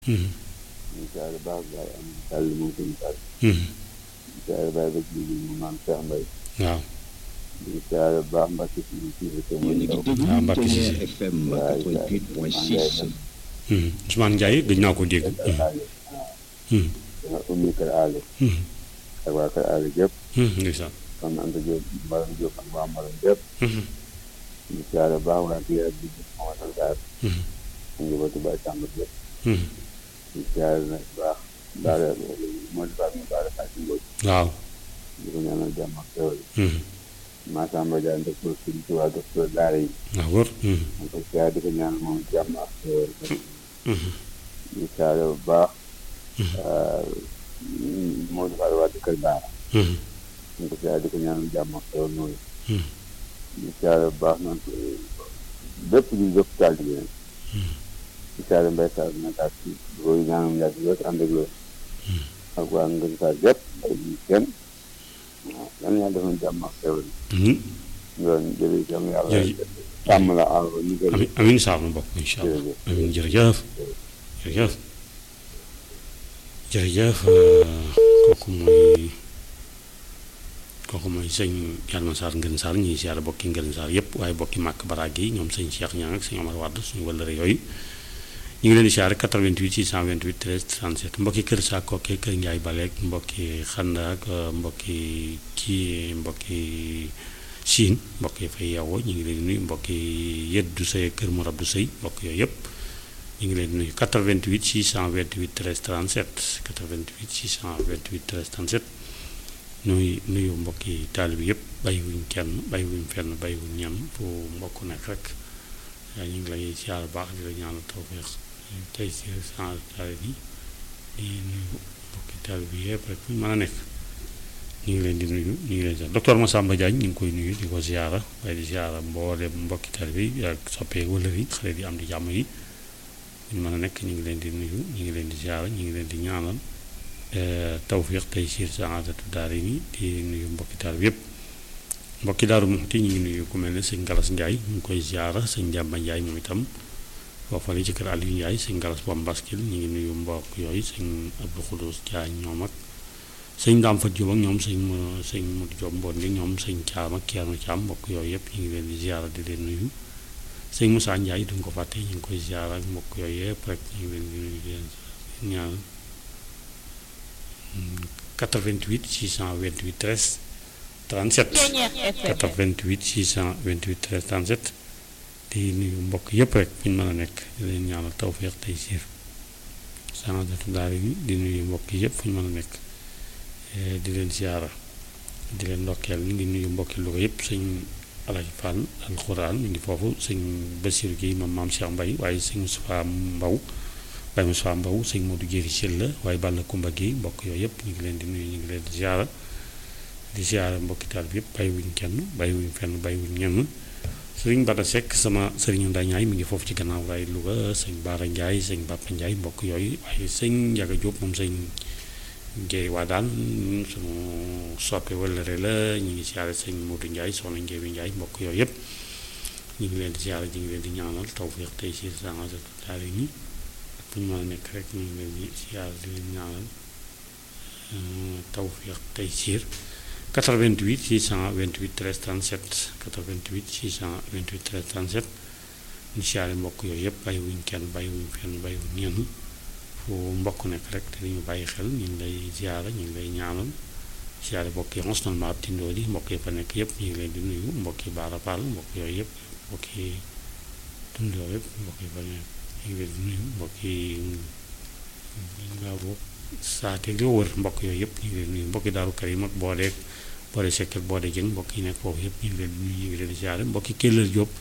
ñu siyaare baax baay am sàll moom suñu sàll ñu siyaare baay ba ci mu maam Cheikh Mbaye waaw ñu siyaare baax Mbacke si si te yéen a ngi déglu Ah, Mbacke Ténière Cissé. FM 88.6 Ousmane Ndiaye gëj naa ko dégg. danga ummi kër aale ak waa kër aale gépp ndeysaan. kon Anta Diop Mbaram Diop ak waa Mbaram gépp ñu siyaare baax waa kii ak bi Mamadou Sarr ak njabootu Baay Sàmb gépp ñu siyaare nag baax daara moo di baax ñu baara Fatou Mbodj waaw. di ko ñaanal jàmm ak xewal Massamba Diagne docteur Sëriñ Tuubaa docteur daara yi waaw wër. ñu ko siyaare di ko ñaanal moom jàmm ak xewal ñu siyaare bu baax moo di faal waa kër daara ñu ko siyaare di ko ñaanal jàmm ak xewal noonu ñu siyaare bu baax naan bépp ñu bépp taal bi leen ñu siyaare mbay saar nag ak di ko ñaanal yàgg lool te ànd ak lool ak waa ngën saar gépp ay ñu kenn waaw yan yàlla defoon jàmm ak xewal loolu jërëjëf yàlla yàlla Jërëjëf. sàmm la aar ko ñu gën amiin amiin saa nu bokk incha allah Jërëjëf. amiin jërëjëf jërëjëf jërëjëf euh, kooku mooy kooku mooy sëñ Yalma Sarr Ngën Sarr ñuy siyaare bokki Ngën Sarr yëpp waaye bokki màkk baraag yi ñoom sëñ Cheikh Niang ak sëñ Omar Wade suñu wëllëre yooyu ñu ngi leen di siyaare 88 628 13 37 mbokki kër saa kookee kër Ndiaye Baleek mbokki xanda ak euh, mbokki kii mbokki Siin mbokk yi fay yeewoo ñu ngi leen di nuyu mbokk yi yëddu sëy kër mu rabdu sëy mbokk yooyu yëpp ñu ngi leen di nuyu 88 628 13 37 88 628 13 37 nuyu nuyu mbokk yi taalibi yëpp bàyyiwuñ kenn bàyyiwuñ fenn bàyyiwuñ ñenn fu mbokk nekk rek waaye ñu ngi lay siyaar baax di la ñaanal tawfeex tey si sans taalibi di nuyu mbokki taalibi yëpp rek fu ñu mën a nekk ñu ngi leen di nuyu ñu ngi leen di docteur Massamba Diagne ñu ngi koy nuyu di ko ziara waaye di ziara mboolem mbokki taalibe yi ak soppee wëlër yi xale di am di jàmm yi ñu mën a nekk ñu ngi leen di nuyu ñu ngi leen di ziara ñu ngi leen di ñaanal tawfiq tey siir saadatu daara yi di nuyu mbokki taalibe yëpp mbokki daaru Muxti ñu ngi nuyu ku mel ne sëñ Galas Ndiaye ñu ngi koy ziara sëñ Jàmba Ndiaye moom itam foofa li ci kër Aliou Ndiaye sëñ Galas Bambaskil ñu ngi nuyu mbokk yooyu sëñ Abdou Khoudous Diagne ñoom ak sëñ Daam Fat Jóob ak ñoom sëñ mu sëñ Mudu Jóob Mboon li ñoom sëñ Caam ak Ceerno Caam mbokk yooyu yëpp ñu ngi leen di ziara di leen nuyu sëñ Moussa Ndiaye duñ ko fàtte ñu ngi koy ziara ak mbokk yooyu yëpp rek ñu ngi leen di nuyu di leen ñaan 88 628 13 37 88 628 13 37 di nuyu mbokk yëpp rek fu ñu mën a nekk di leen ñaanal tawfeex tey siir sanadatu daara yi di nuyu mbokk yëpp fu ñu mën a nekk di leen siyaara di leen ndokkeel ñu ngi nuyu mbokki Louga yëpp sëñ Alaji Fall alxuraan mi ngi foofu sëñ Basiru Guèye moom maam Cheikh Mbaye waaye sëñ Moussa Mbaw Baye Moussa Mbaw sëñ Modou Jéeri Syll la waaye Balla Kumba Guèye mbokk yooyu yëpp ñu ngi leen di nuyu ñu ngi leen di siyaara di siyaara mbokki taal bi yëpp bàyyiwuñ kenn bàyyiwuñ fenn bàyyiwuñ ñenn sëriñ Bada Seck sama sëriñu Ndañaay mi ngi foofu ci gannaaw raay Louga sëñ Baara Ndiaye sëñ Bappa Ndiaye mbokk yooyu waaye sëñ Njaga Diop moom sëñ Njéeri waa daan sunu soppe wëllëre la ñu ngi siyaare sëñ Modou Ndiaye soxna Njéeri Ndiaye mbokk yooyu yëpp ñu ngi leen di siyaare ñu ngi leen di ñaanal tawfeex tey si sangat daal yi ak fu ñu mën a nekk rek ñu ngi leen di siyaare di leen ñaanal tawfeex tey siir 88 628 13 37 88 628 13 37 ñu siyaare mbokk yooyu yëpp bàyyiwuñ kenn bàyyiwuñ fenn bàyyiwuñ ñenn fu mbokk nekk rek te dañu bàyyi xel ñu ngi lay ziara ñu ngi lay ñaanal ziara mbokk yi mos ma ab tindoo yi mbokk yi fa nekk yëpp ñu ngi leen di nuyu mbokk yi baara paal mbokk yooyu yëpp mbokk yi tundoo yëpp mbokk yi fa nekk ñu ngi leen di nuyu mbokk yi nga boog saate li wër mbokk yooyu yëpp ñu ngi leen di nuyu mbokk yi daaru karim ak boodeeg boode sekk ak boode jëng mbokk yi nekk foofu yëpp ñu ngi leen di nuyu ñu ngi leen di ziara mbokk yi Kellel Jóob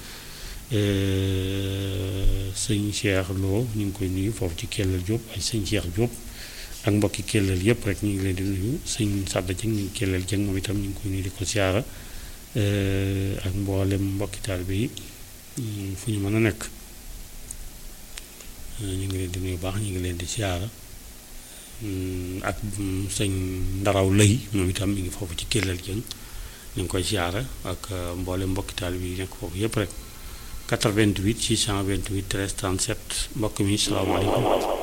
sëñ Cheikh Lo ñu ngi koy nuyu foofu ci Kellel Diop ay sëñ Cheikh Diop ak mbokki Kellel yëpp rek ñu ngi leen di nuyu sëñ Sadda Dieng ñu ngi Kellel Dieng moom itam ñu ngi koy nuyu di ko siyaara ak mboolem mbokki taalibe yi fu ñu mën a nekk ñu ngi leen di nuyu baax ñu ngi leen di siyaara ak sëñ Ndaraw Lëy moom itam mi ngi foofu ci Kellel Dieng ñu ngi koy siyaara ak mboolem mbokki taalibe yi nekk foofu yëpp rek 88 628 13 37 mbokk mi salaamaaleykum